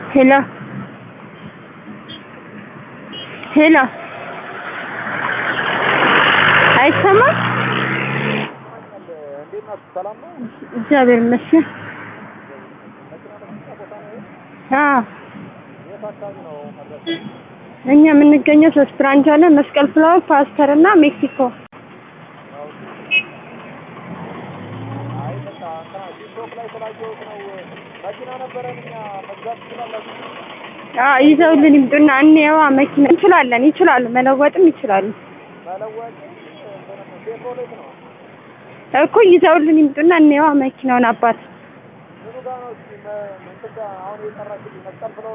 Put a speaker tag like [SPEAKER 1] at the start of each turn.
[SPEAKER 1] ሄሎ ሄሎ አይሰማም?
[SPEAKER 2] እንዴት ናችሁ? ሰላም ነው?
[SPEAKER 1] እግዚአብሔር ይመስገን። አዎ
[SPEAKER 2] የት አካባቢ ነው መድረስ?
[SPEAKER 1] እኛ የምንገኘው ሶስት ብራንች አለ። መስቀል ፍላወር፣ ፓስተር እና ሜክሲኮ።
[SPEAKER 2] አይ በቃ እንትና ቲክቶክ ላይ ስላየሁት ነው። መኪና ነበረን እኛ መግዛት ትችላላችሁ?
[SPEAKER 1] አዎ ይዘውልን ይምጡና እንየዋ። መኪና እንችላለን፣ ይችላሉ፣ መለወጥም ይችላሉ
[SPEAKER 2] መለወጥ እንትንም ቼቭሮሌት ነው።
[SPEAKER 1] እኮ ይዘውልን ይምጡና እንየዋ መኪናውን አባት
[SPEAKER 2] ምኑ ጋር ነው እስኪ መ- እንትን ጋር አሁን የጠራችልኝ መስቀል ፍላወር